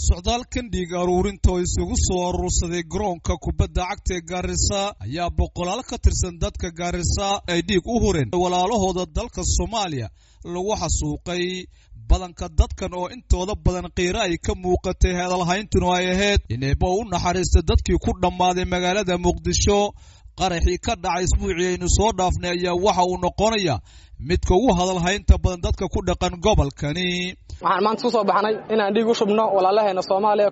socdaalkan dhiig aruurinta oo isugu soo aruursaday garoonka kubadda cagta ee gaarisa ayaa boqolaal ka tirsan dadka gaarisa ay dhiig u hureen walaalahooda dalka soomaaliya lagu xasuuqay badanka dadkan oo intooda badan qiiro ay ka muuqatay hadalhayntuna ay ahayd ineeba u naxariistay dadkii ku dhammaaday magaalada muqdisho qaraxii ka dhacay isbuucii aynu soo dhaafnay ayaa waxa uu noqonayaa midka ugu hadalhaynta badan dadka ku dhaqan gobolkani waxaan maanta ku soo baxnay inaan dhiig u shubno walaalaheena soomaaliya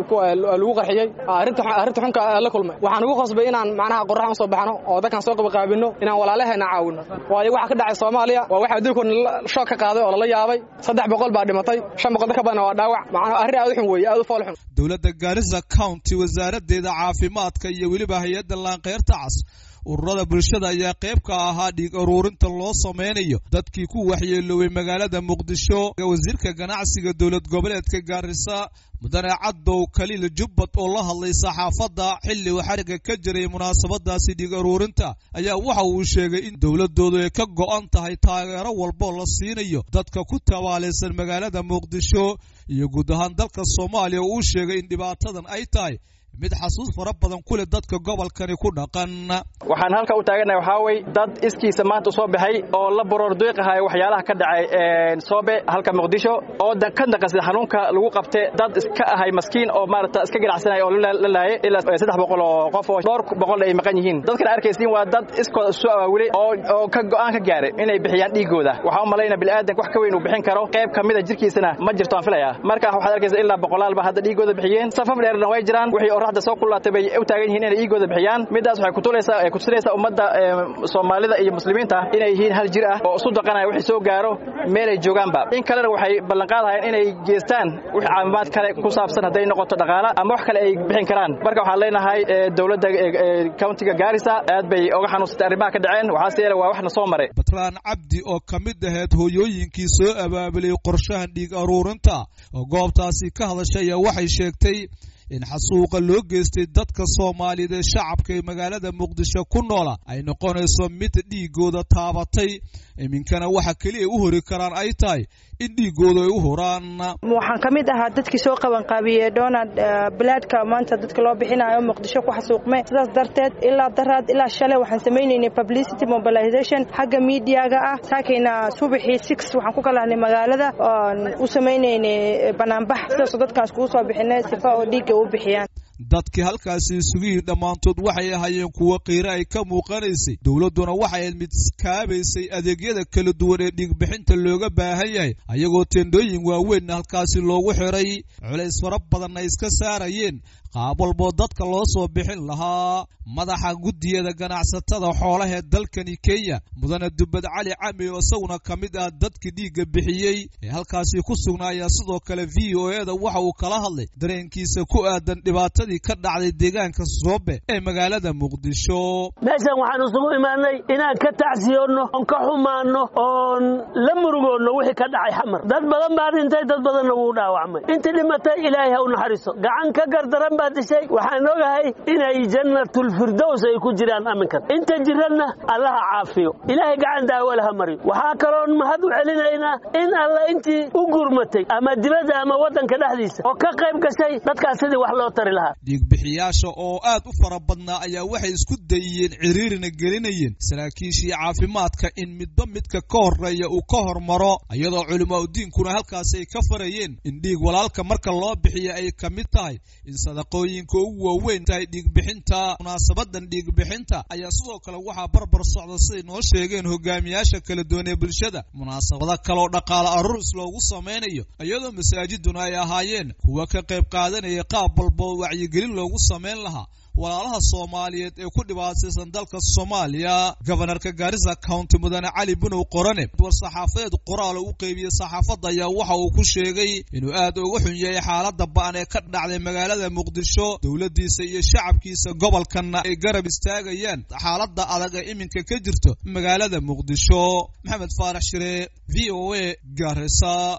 lagu qarxiyey arrinta xunka la kulmay waxaan ugu qasbay inaan macnaha qorraxan u soo baxno oo dadkan soo qabaqaabino inaan walaalaheena caawino waayo waxa ka dhacay soomaaliya waa waxa adduunkoona shoog ka qaaday oo lala yaabay saddex boqol baa dhimatay shan boqol ka badan waa dhaawac macnaha arrin aad u xun weeye aad u fool xun dowladda gaarisa county wasaaraddeeda caafimaadka iyo weliba hay-adda laanqeyrta cas ururada bulshada ayaa qayb ka ahaa dhiig aruurinta loo samaynayo dadkii ku waxyeeloobay magaalada muqdisho wasiirka ganacsiga dowlad goboleedka gaarisa mudane cadow kaliil jubbad oo la hadlay saxaafadda xilli uu xariga ka jiray munaasabadaasi dhiig aruurinta ayaa waxa uu sheegay in dowladoodu ay ka go'an tahay taageero walboo la siinayo dadka ku tabaalaysan magaalada muqdisho iyo guud ahaan dalka soomaaliya uu sheegay in dhibaatadan ay tahay mid xasuus fara badan ku leh dadka gobolkani ku dhaqan waxaan halka u taaganahay waxaa wey dad iskiisa maanta u soo baxay oo la baroor duiqahayo waxyaalaha ka dhacay soobe halka muqdisho oo ka naqasay xanuunka lagu qabte dad iska ahay maskiin oo maarata iska ganacsanaya oo la laayay ilaa saddex boqol oo qof oo dhowr boqol ay maqan yihiin dadkan arkaysiin waa dad iskooda isu awaawilay oo ka go'aan ka gaaray inay bixiyaan dhiigooda waxaan u malayna bini'aadanka wax ka weyn uu bixin karo qayb ka mida jirkiisana ma jirto aan filayaa marka waxaad arkaysa ilaa boqolaalba hadda dhiigooda bixiyeen safaf dheerna way jiraan wixii oraxda soo kulaatay bay u taagan yihiin inay dhiigooda bixiyaan midaas waxay kutulaysaa ay kutusinaysaa ummadda soomaalida iyo muslimiinta inay yihiin hal jir ah oo isu daqanaya wixii soo gaaro meelay joogaanba in kalena waxay ballanqaadahayaan inay geestaan wix caafimaad kale ku saabsan hadday noqoto dhaqaala ama wax kale ay bixin karaan marka waxaan leenahay dowladda countiga gaarisa aad bay oga xanuunsatay arrimaha ka dhaceen waxaase yeele waa waxna soo maray batraan cabdi oo ka mid ahayd hooyooyinkii soo abaabulay qorshahan dhiig aruurinta oo goobtaasi ka hadashay ayaa waxay sheegtay in xasuuqa loo geystay dadka soomaaliyeed ee shacabka ee magaalada muqdisho ku noola ay noqonayso mid dhiigooda taabatay iminkana waxa keliya u hori karaan ay tahay in dhiigooda ay u horaan waxaan ka mid ahaa dadkii soo qabanqaabiyey donald bilaadka maanta dadka loo bixinayo muqdisho ku xasuuqme sidaas darteed ilaa daraad ilaa shalay waxaan samaynaynay publicity mobilization xagga miidiyaga ah saakayna subaxii six waxaan ku kalahnay magaalada oon u samaynaynay banaanbax sidaasoo dadkaan iskugu soo bixinay sifa oo dhiigga u bixiyaan dadkii halkaasi isugihi dhammaantood waxay ahaayeen kuwo qiiro ay ka muuqanaysay dowladduna waxay ahayd mid kaabaysay adeegyada kala duwan ee dhiigbixinta looga baahan yahay ayagoo teendhooyin waaweynna halkaasi loogu xiray culays fara badanna ay iska saarayeen qaab walboo dadka loo soo bixin lahaa madaxa guddiyada ganacsatada xoolaha ee dalkani kenya mudane dubbad cali cami oo isaguna ka mid ah dadkii dhiigga bixiyey ee halkaasi ku sugnaa ayaa sidoo kale v o e da waxa uu kala hadlay dareenkiisa ku aadan dhibaatadii ka dhacday deegaanka soobe ee magaalada muqdisho meeshan waxaan isugu imaanay inaan ka tacsiyoonno oon ka xumaanno oon la murugoonno wixii ka dhacay xamar dad badan baa dhintay dad badanna wuu dhaawacmay intii dhimatay ilaahay ha u naxariiso gacan ka gardaran baa dishay waxaan ogahay inay jannatulfirdows ay ku jiraan aminkan inta jiranna allaha caafiyo ilaahay gacan daawale ha mariyo waxaa kaloon mahad u celinaynaa in alla intii u gurmatay ama dibadda ama waddanka dhexdiisa oo ka qayb gashay dadkaas sidii wax loo tari lahaa dhiigbixiyaasha oo aad u fara badnaa ayaa waxay isku dayiyeen ciriirina gelinayeen saraakiishii caafimaadka in midba midka ka horreeya uu ka hormaro iyadoo culimaa udiinkuna halkaasi ay ka farayeen in dhiig walaalka marka loo bixiya ay ka mid tahay in sadaqooyinka ugu waaweyn tahay dhiigbixinta munaasabadan dhiigbixinta ayaa sidoo kale waxaa barbar socda siday noo sheegeen hogaamiyaasha kala duwan ee bulshada munaasabado kaleoo dhaqaale aruuris loogu samaynayo iyadoo masaajiduna ay ahaayeen kuwa ka qayb qaadanaya qaab walboo wacyigelin loogu samayn lahaa walaalaha soomaaliyeed ee ku dhibaataysan dalka soomaaliya gobanarka gaarisa county mudane cali bunow qorane war saxaafadeed qoraal u qeybiyey saxaafadda ayaa waxa uu ku sheegay inuu aad uga xun yahay xaaladda ba'an ee ka dhacday magaalada muqdisho dowladdiisa iyo shacabkiisa gobolkanna ay garab istaagayaan xaaladda adag ee iminka ka jirto magaalada muqdisho maxamed faarax shire v o a gaarisa